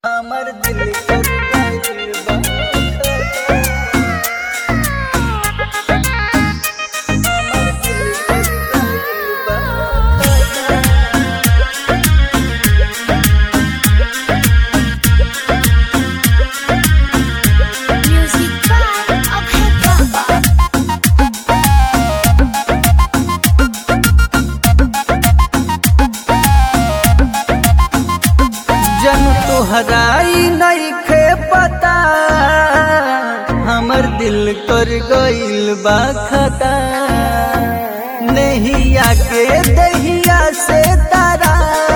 हमर दिल कर गइल बा हमर दिल कर गइल बा Music by Abhay Baba. जन तोहराई नइखे पता हमर दिल कर गइल बा खता नहिया के दहिया से तारा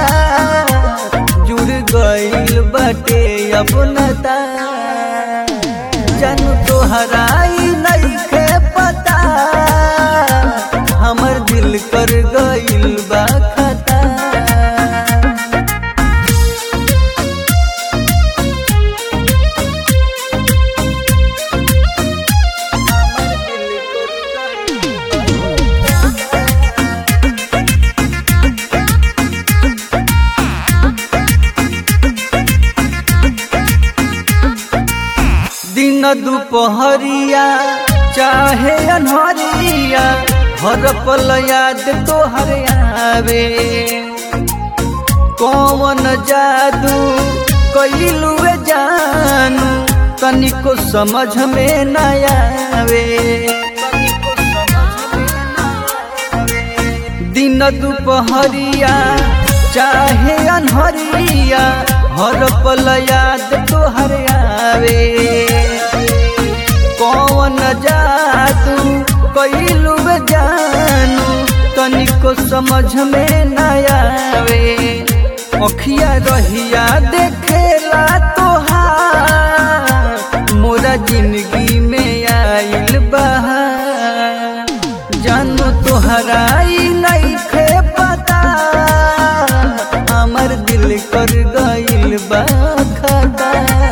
जुड़ गइल बाटे अपनता जन तोहराई नइखे पता हमर दिल कर गइल बा खता दिन दुपहरिया चाहे अनहरिया हर पल याद तोहर आवे कौन जादू कैलू जानू तनिको समझ में न आवे दिन दुपहरिया चाहे अनहरिया हर पल याद तोहर आवे कौन जादू कैलू जानू तनिको समझ में न आवे अखिया रहिया देखेला तोहार मोरा जिंदगी में आइल बहार जानो तोहराई नइखे पता हमर दिल कर गइल बा खता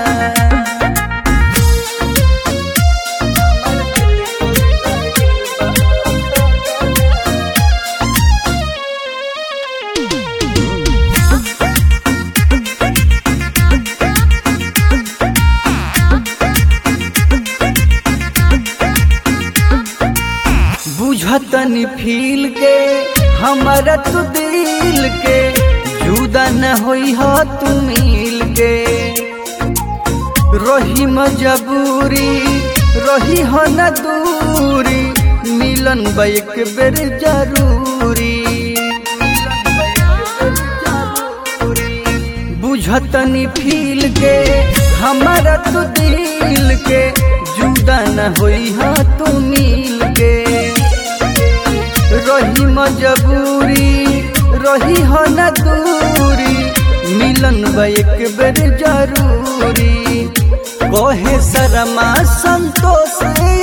बुझतनी फील के हमारा तू दिल के जुदा न होई हो तू मिल के रही मजबूरी रही हो न दूरी मिलन बा एक बेर जरूरी बुझतनी फील के हमारा तू दिल के जुदा न होई हा तू मिल के रही मजबूरी रही हो न दूरी मिलन बा एक बेर जरूरी कहे शर्मा संतोष